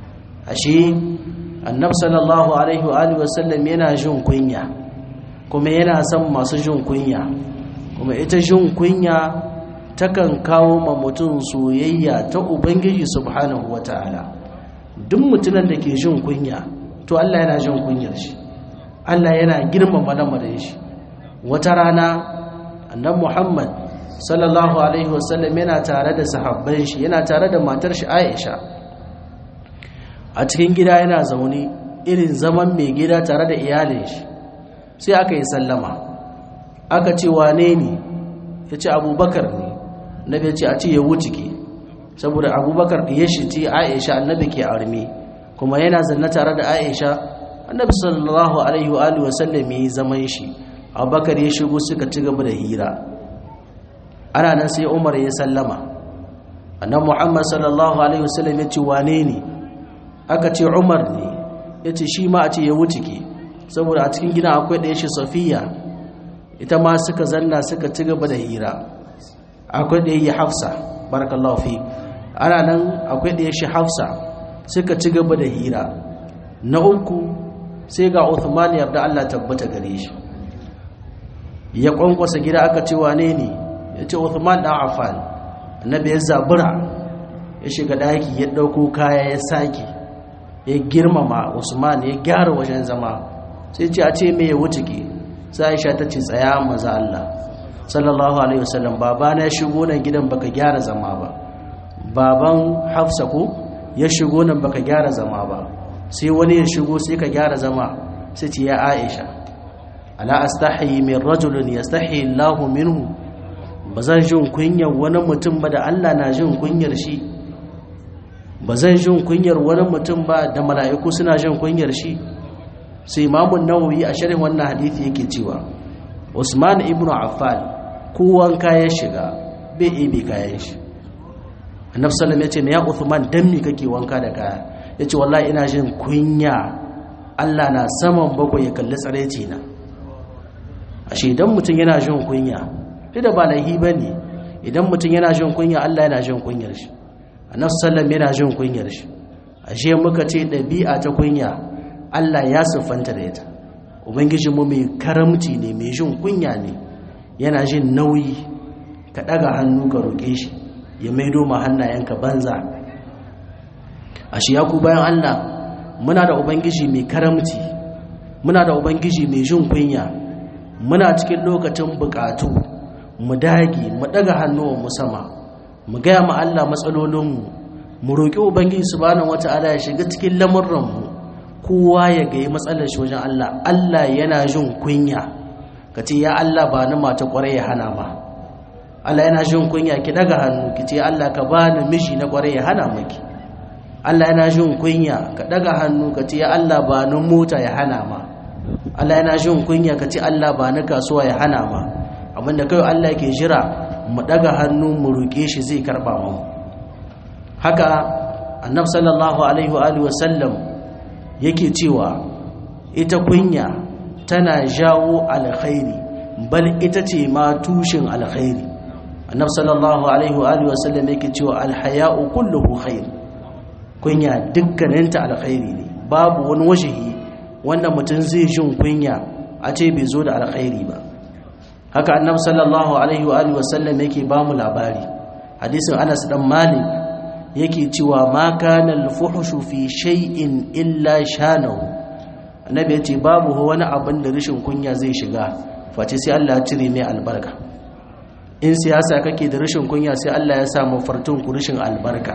ashe annabi sallallahu alaihi wa alihi wasallam yana jin kunya kuma yana son masu jin kunya kuma ita jin kunya takan kawo ma mutum soyayya ta ubangiji subhanahu wataala duk mutumin da ke jin kunya to Allah yana jin kunyar shi Allah yana girmama lamarin shi wata rana annabi Muhammad sallallahu alaihi wasallam yana tare da sahabban shi yana tare da matar shi Aisha a cikin gida yana zaune irin zaman mai gida tare da iyalin shi sai aka yi sallama aka ce wane ne ya ce abubakar ne nabi ya ce a ce ya wuce ke saboda abubakar da ya shi ce aisha annabi ke arme kuma yana zanna tare da aisha annabi sallallahu alaihi wa alihi wasallam yayi zaman shi abubakar ya shigo suka ci gaba da hira ana nan sai umar ya sallama annabi muhammad sallallahu alaihi wasallam ya ce wane ne aka ce umar ne ya ce shi ma a ce ya wuce ke saboda a cikin gina akwai ɗaya shi safiya ita ma suka zanna suka ci gaba da hira akwai ɗaya yi hafsa barakallahu fi ana nan akwai ɗaya shi hafsa suka ci gaba da hira na uku sai ga uthman yarda allah tabbata gare shi ya kwankwasa gida aka ce wane ne ya ce uthman ɗan affan annabi ya zabura ya shiga ɗaki ya ɗauko kaya ya sake ya girmama usman ya gyara wajen zama sai ce a ce me ya wuce ke sai aisha ta ce tsaya maza Allah sallallahu alaihi wasallam baba na shigo nan gidan baka gyara zama ba baban hafsa ko ya shigo nan baka gyara zama ba sai wani ya shigo sai ka gyara zama sai ce ya aisha ala astahi min rajulin yastahi Allahu minhu bazan jin kunyar wani mutum ba da Allah na jin kunyar shi ba zan jin kunyar wani mutum ba da mala'iku suna jin kunyar shi sai imamun nawawi a shirin wannan hadithi yake cewa usman ibn affan kowan kayan shiga bai ebe kayan shi annabi sallam ya ce ya uthman dan me kake wanka da kaya ya ce wallahi ina jin kunya allah na saman bakwai ya kalli tsareci na ashe idan mutum yana jin kunya duk da ba laihi ba ne idan mutum yana jin kunya allah yana jin kunyar shi annabi sallam yana jin kunyar shi ashe muka ce ɗabi'a ta kunya Allah ya siffanta da ita ubangijinmu mai karamci ne mai jin kunya ne yana jin nauyi ka ɗaga hannu ka roƙe shi ya maido ma hannayenka banza ashe ya ku bayan Allah muna da ubangiji mai karamci muna da ubangiji mai jin kunya muna cikin lokacin bukatu mu dage mu ɗaga hannuwan mu sama mu gaya ma Allah matsalolinmu mu roƙi ubangiji subhanahu wata'ala ya shiga cikin lamurranmu kowa ya gayi matsalar shi wajen Allah Allah yana jin kunya ka ce ya Allah ba ni mata kwarai ya hana ma Allah yana jin kunya ki daga hannu ki ce Allah ka ba ni miji na kwarai ya hana maki Allah yana jin kunya ka daga hannu ka ce ya Allah ba ni mota ya hana ma Allah yana jin kunya ka ce Allah ba ni kasuwa ya hana ma abinda kai Allah ke jira mu daga hannu mu roke shi zai karba mu haka annabi sallallahu alaihi wa alihi wa sallam yake cewa ita kunya tana jawo alkhairi bal ita ce ma tushen alkhairi annab sallallahu alaihi wa alihi wasallam yake cewa alhaya'u kulluhu khair kunya dukkaninta alkhairi ne babu wani wajihi wanda mutum zai jin kunya a ce bai zo da alkhairi ba haka annab sallallahu alaihi wa alihi wasallam yake ba mu labari hadisin Anas dan Malik yake cewa ma kana al-fuhshu fi shay'in illa shanahu annabi yace babu wani abin da rishin kunya zai shiga face sai Allah ya cire mai albarka in siyasa kake da rishin kunya sai Allah ya sa mafartun ku rishin albarka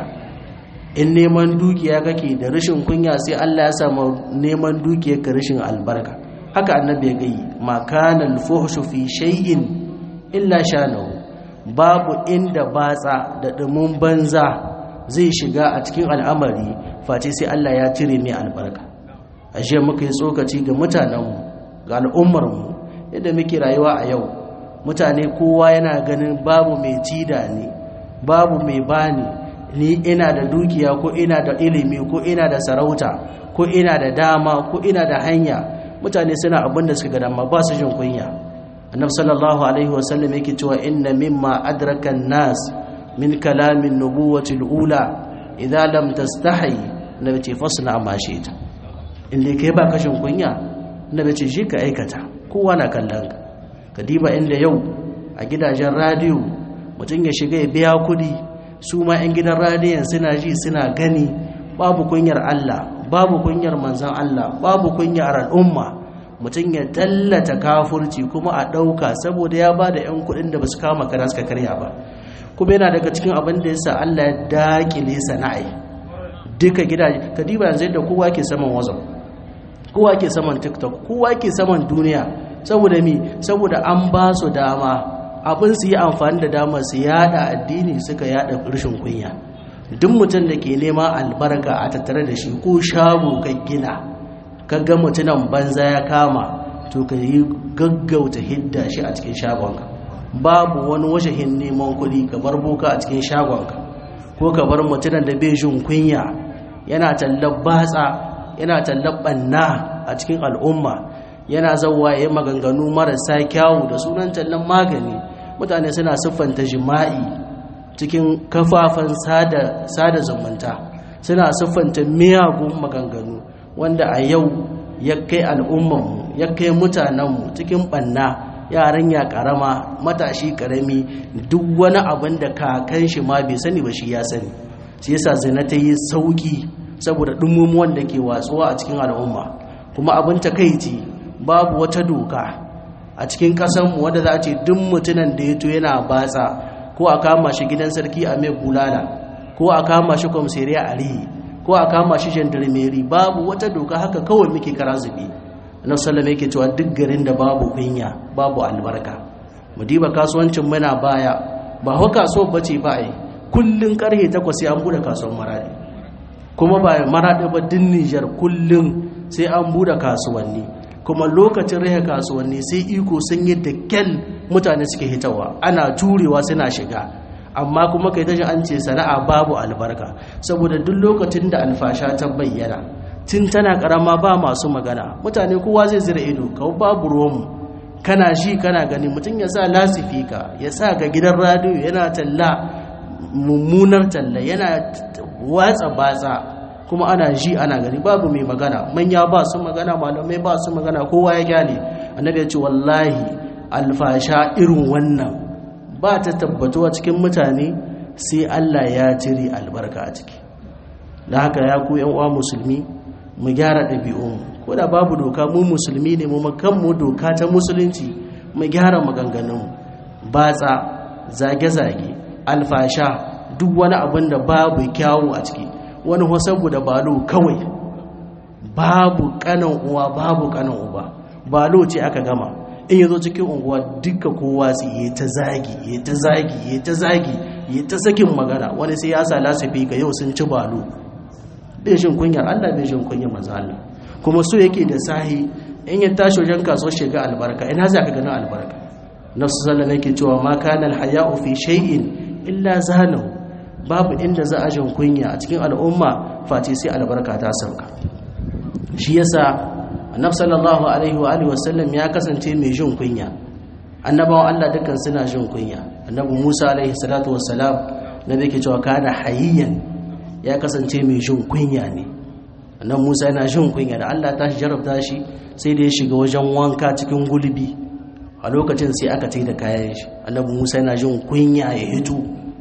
in neman dukiya kake da rishin kunya sai Allah ya sa neman dukiyar ka rishin albarka haka annabi ya gayi ma kana al-fuhshu fi shay'in illa shanahu babu inda batsa da dumin banza zai shiga a cikin al'amari face sai Allah ya cire mai albarka ashe muka yi tsokaci ga mutanenmu ga al'ummarmu yadda muke rayuwa a yau mutane kowa yana ganin babu mai cida ne babu mai bani ni ina da dukiya ko ina da ilimi ko ina da sarauta ko ina da dama ko ina da hanya mutane suna abin da suka ga dama ba su jin kunya annabi sallallahu alaihi wasallam yake cewa inna mimma adraka nas min kalamin nubuwati ula idza lam tastahi nabi ce fasna ma shi'ta inda kai ba kashin kunya nabi ce shi ka aikata kowa na kallon ka kadiba inda yau a gidajen radiyo mutum ya shiga ya biya kudi su ma 'yan gidan radiyon suna ji suna gani babu kunyar Allah babu kunyar manzan Allah babu kunyar al'umma mutum ya tallata kafurci kuma a ɗauka saboda ya ba da 'yan kudin da ba su kama kara suka karya ba kuma yana daga cikin abin da ya sa Allah ya daƙile sana'ai duka gidaje kadiba yanzu yadda kowa ke saman wazan kowa ke saman tiktok kowa ke saman duniya saboda mi saboda an ba su dama abin su yi amfani da dama su yada addini suka yada rashin kunya duk mutum da ke nema albarka a tattare da shi ko shago ka gina kaga mutunan banza ya kama to ka yi gaggauta hidda shi a cikin shagonka babu wani washahin neman kuɗi ka bar boka a cikin shagonka ko ka bar mutunan da bai jin kunya yana tallar batsa yana tallar ɓanna a cikin al'umma yana zauwa ya maganganu marasa kyawu da sunan tallan magani mutane suna siffanta jima'i cikin kafafen sada zumunta suna siffanta miyagun maganganu wanda a yau ya kai al'ummanmu ya kai mutanenmu cikin ɓanna yaran ya ƙarama matashi ƙarami duk wani abin da kakan shi ma bai sani ba shi ya sani shi yasa zina ta yi sauki saboda ɗumumuwan da ke watsuwa a cikin al'umma kuma abin takaici babu wata doka a cikin ƙasanmu wadda za a ce duk mutunan da ya to yana batsa ko a kama shi gidan sarki a mai bulala ko a kama shi kwamseriya a rihi ko a kama shi gendarmeri babu wata doka haka kawai muke kara zubi na sallama yake cewa duk garin da babu kunya babu albarka mu diba kasuwancin muna baya ba hau kasuwar bace ba ai kullun karhe takwas sai an bude kasuwar maradi kuma ba maradi ba din Nijar kullun sai an bude kasuwanni kuma lokacin rahe kasuwanni sai iko sun yi da kyal mutane suke hitawa ana turewa suna shiga amma kuma kai tashi an ce sana'a babu albarka saboda duk lokacin da alfasha ta bayyana tun tana karama ba masu magana mutane kowa zai zira ido kawo babu romu kana shi kana gani mutum ya sa lasifika ya sa ga gidan radiyo yana talla mummunar talla yana watsa batsa kuma ana ji ana gani babu mai magana manya ba su magana malamai ba su magana kowa ya gyale annabi ya ce wallahi alfasha irin wannan ba ta tabbatuwa cikin mutane sai Allah ya cire albarka a ciki da haka ya ku yan uwa musulmi mu gyara ɗabi'unmu ko da babu doka mu musulmi ne mu mu doka ta musulunci mu gyara maganganunmu batsa zage-zage alfasha duk wani abin da babu kyawu a ciki wani hosabu da balo kawai babu kanan uwa babu kanan uba balo ce aka gama in yazo cikin unguwa duka kowa su yi ta zagi yi ta zagi yi ta zagi yi ta sakin magana wani sai ya sa lasifi ga yau sun ci balo bai shin kunyar Allah bai shin kunyar manzo Allah kuma so yake da sahi in ya tashi wajen kaso shiga albarka ina za ka ganin albarka nafsu sallallahu yake cewa ma kana alhaya'u fi shay'in illa zanahu babu inda za a jin kunya a cikin al'umma face sai albarka ta sauka shi yasa annab sallallahu alaihi wa alihi wasallam ya kasance mai jin kunya annabawan Allah dukkan suna jin kunya annabi Musa alaihi salatu wassalam nabi yake cewa kana hayyan ya kasance mai jin kunya ne annabi Musa yana jin kunya da Allah ta jarabta shi sai da ya shiga wajen wanka cikin gulbi a lokacin sai aka tai da kayan shi annabi Musa yana jin kunya ya hito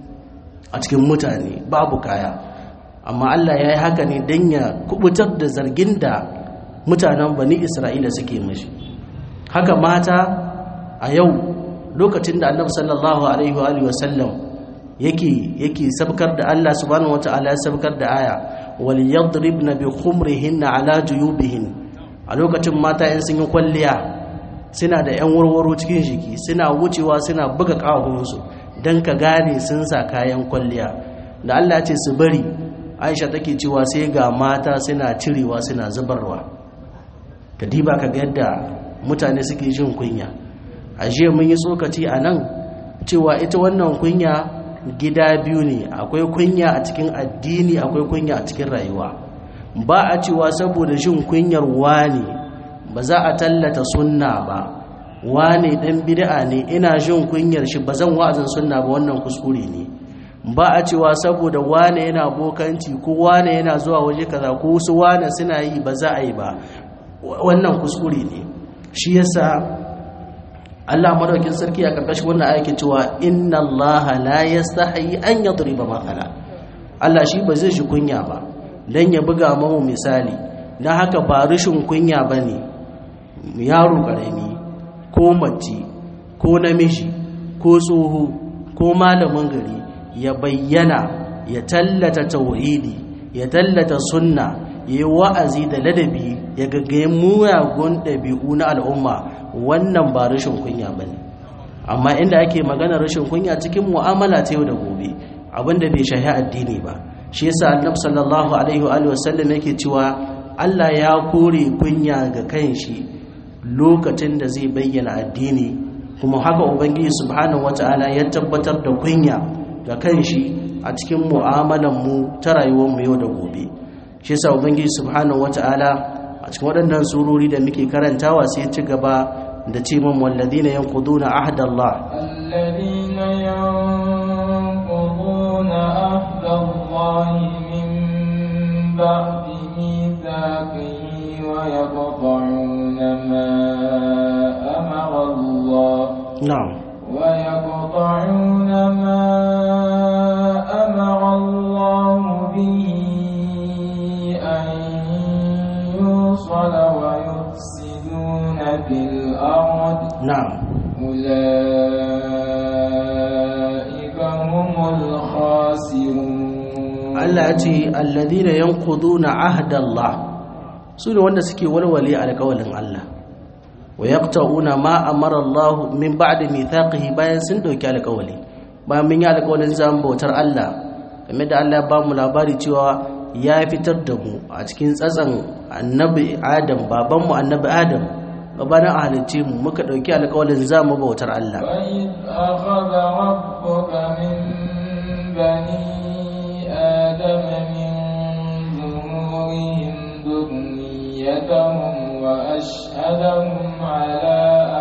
a cikin mutane babu kaya amma Allah ya yi haka ne don ya kubutar da zargin da mutanen bani isra'ila suke mashi haka mata a yau lokacin da annabi sallallahu alaihi wa sallam yake yake sabkar da Allah subhanahu wata'ala ya sabkar da aya wal yadribna bi khumrihinna ala juyubihin a lokacin mata yan sun yi kwalliya suna da yan warwaro cikin jiki suna wucewa suna buga kawunsu don ka gane sun sa kayan kwalliya da Allah ce su bari aisha take cewa sai ga mata suna cirewa suna zubarwa ka diba ka ga yadda mutane suke jin kunya a jiya mun yi tsokaci a nan cewa ita wannan kunya gida biyu ne akwai kunya a cikin addini akwai kunya a cikin rayuwa ba a cewa saboda jin kunyar wani ba za a tallata sunna ba wane dan bid'a ne ina jin kunyar shi bazan wa'azin sunna ba wannan kuskure ne ba a cewa saboda wane yana bokanci ko wane yana zuwa waje kaza ko su wane suna yi ba za a yi ba wannan kuskure ne shi yasa Allah madaukin sarki a karkashin wannan ayake cewa inna Allah la yastahi an yadriba mathala Allah shi ba zai shi kunya ba dan ya buga mamu misali dan haka ba rishin kunya bane yaro karami ko mace ko namiji ko tsoho ko malamin gari ya bayyana ya tallata tauhidi ya tallata sunna ya yi wa'azi da ladabi ya gaggaye muyagun ɗabi'u na al'umma wannan ba rashin kunya ba ne amma inda ake magana rashin kunya cikin mu'amala ta yau da gobe abinda bai shahi addini ba shi yasa annabi sallallahu alaihi wa sallam yake cewa Allah ya kore kunya ga kanshi lokacin da zai bayyana addini kuma haka ubangiji subhanahu wataala ya tabbatar da kunya ga kanshi a cikin mu'amalan mu ta rayuwar mu yau da gobe shi yasa ubangiji subhanahu wataala a cikin waɗannan surori da muke karantawa sai ya ci gaba da ce man walladina yanquduna ahdallah الذين ينقضون عهد الله من بعد ميثاقه ويقطعون ما أمر الله na'am ويقطعون ما أمر الله به أن يوصل ويفسدون في الأرض na'am أولئك هم الخاسرون Allah ya ce alladina yanquduna ahdallah su ne wanda suke walwale alƙawalin Allah wa yaqta'una ma amara Allah min ba'di mithaqihi bayan sun dauki alƙawali bayan mun yi alƙawalin zamu bautar Allah game da Allah ya ba mu labari cewa ya fitar da mu a cikin tsatsan annabi Adam babanmu annabi Adam gabanin a halicce mu muka dauki alƙawalin zamu bautar Allah وإذ أخذ ربك من بني آدم من ظهورهم ذريتهم وأشهدهم على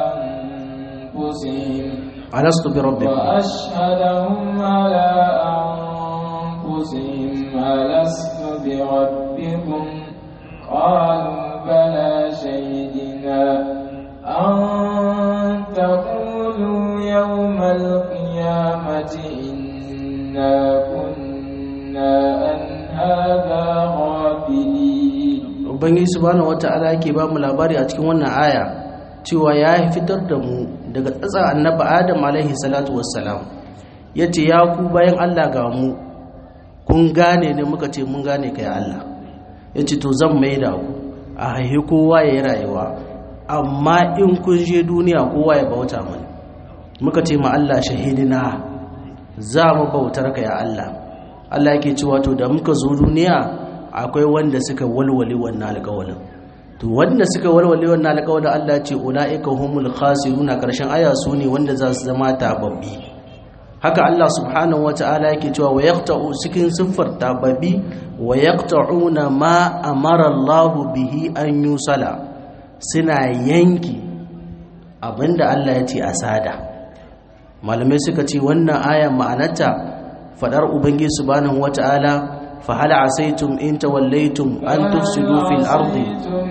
أنفسهم alastu bi rabbikum وأشهدهم على أنفسهم ألست بربكم قالوا بلى شهدنا أن تقولوا يوم القيامة إنا كنا عن هذا غافلين ubangiji subhanahu wata'ala yake ba mu labari a cikin wannan aya cewa ya fitar da mu daga tsatsa annabi adam alaihi salatu wassalam yace ya ku bayan Allah ga mu kun gane ne muka ce mun gane kai Allah yace to zan mai da ku a haihi kowa ya yi rayuwa amma in kun je duniya kowa ya bauta mani muka ce ma Allah shahidina za mu bautar ka ya Allah Allah yake cewa to da muka zo duniya akwai wanda suka walwale wannan alƙawalin to wanda suka walwale wannan alƙawalin Allah ce ulaika humul khasiruna karshen aya su ne wanda za su zama tababbi haka Allah subhanahu wata'ala yake cewa wa yaqta'u cikin siffar tababbi wa yaqta'una ma amara Allah bihi an yusala suna yanki abinda Allah ya ce a sada malamai suka ce wannan ayan ma'anarta fadar ubangiji subhanahu wata'ala fa hal asaitum in tawallaytum an tufsidu fil ardi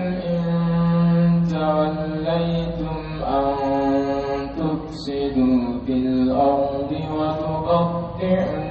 توليتم أن تفسدوا في الأرض وتقطعوا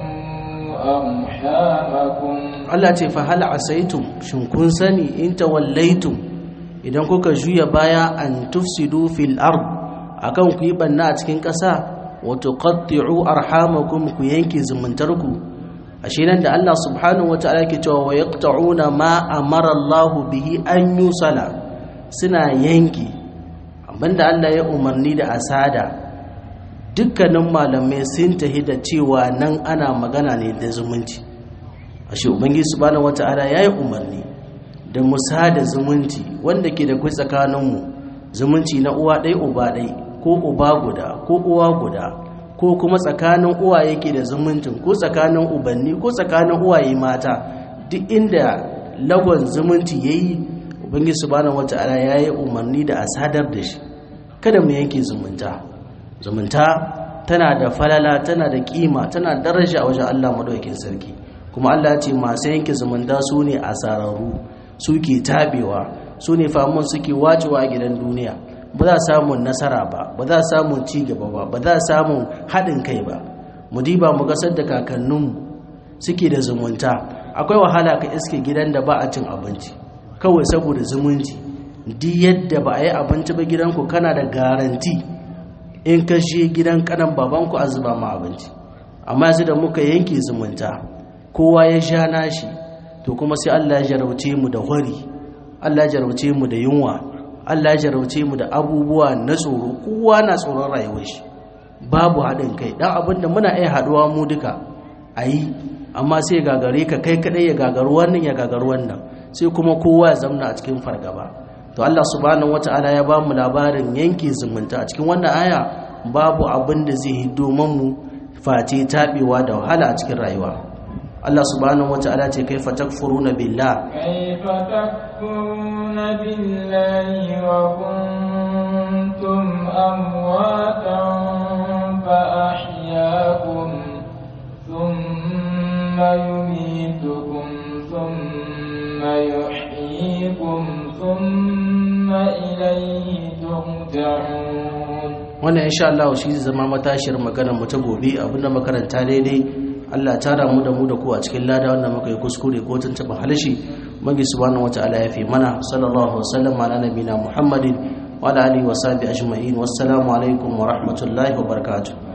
أرحامكم Allah ce fa hal asaitum shin kun sani in tawallaitum idan kuka juya baya an tufsidu fil ard akan ku yi banna a cikin ƙasa wa tuqatti'u arhamakum ku yanke zumuntarku ashe nan da Allah subhanahu wataala yake cewa wa yaqta'una ma amara Allah bihi an yusala suna yanki abinda Allah ya umarni da asada dukkanin malamai sun tahi da cewa nan ana magana ne da zumunci ashe ubangiji subhanahu wataala yayi umarni da musa da zumunci wanda ke da kai tsakaninmu zumunci na uwa ɗaya uba ɗaya ko uba guda ko uwa guda ko kuma tsakanin uwaye ke da zumuncin ko tsakanin ubanni ko tsakanin uwaye mata duk inda lagon zumunci yayi ubangiji subhanahu wataala yayi umarni da a sadar da shi kada mu yanke zumunta zumunta tana da falala tana da kima tana daraja a wajen Allah madaukakin sarki kuma Allah ya ce masu yanke zumunta su ne asararru suke tabewa su ne famun suke wacewa a gidan duniya ba za samun nasara ba ba za samun ci gaba ba ba za samun haɗin kai ba mu diba mu gasar da kakanninmu suke da zumunta akwai wahala ka iske gidan da ba a cin abinci kawai saboda zumunci duk yadda ba a yi abinci ba gidanku kana da garanti in ka je gidan kanan babanku a zuba ma abinci amma yanzu da muka yanke zumunta kowa ya sha nashi to kuma sai Allah ya jarauce mu da hori Allah ya jarauce mu da yunwa Allah ya jarauce mu da abubuwa na tsoro kowa na tsoron rayuwar shi babu haɗin kai dan abinda muna iya haɗuwa mu duka ayi amma sai gagare ka kai kadai ya gagaru wannan ya gagaru wannan sai kuma kowa ya zamna a cikin fargaba to Allah subhanahu wata'ala ya ba mu labarin yanke zumunta a cikin wannan aya babu abin da zai hiddo mu face tabewa da wahala a cikin rayuwa Allah subhanahu wata'ala ce kaifa takfuruna billah كيف تكفرون بالله وكنتم أمواتا فأحياكم ثم يميتكم ثم يحييكم ثم إليه ترجعون wannan insha Allah shi zai zama matashiyar maganar mu ta gobe abinda makaranta daidai Allah tara mu da mu da ku a cikin lada wanda muka yi kuskure ko tuntuɓa halishi magi subhanahu wataala ya fi mana sallallahu wasallam ala nabina muhammadin wa ala alihi wa sahbihi ajma'in wassalamu alaikum wa rahmatullahi wa barakatuh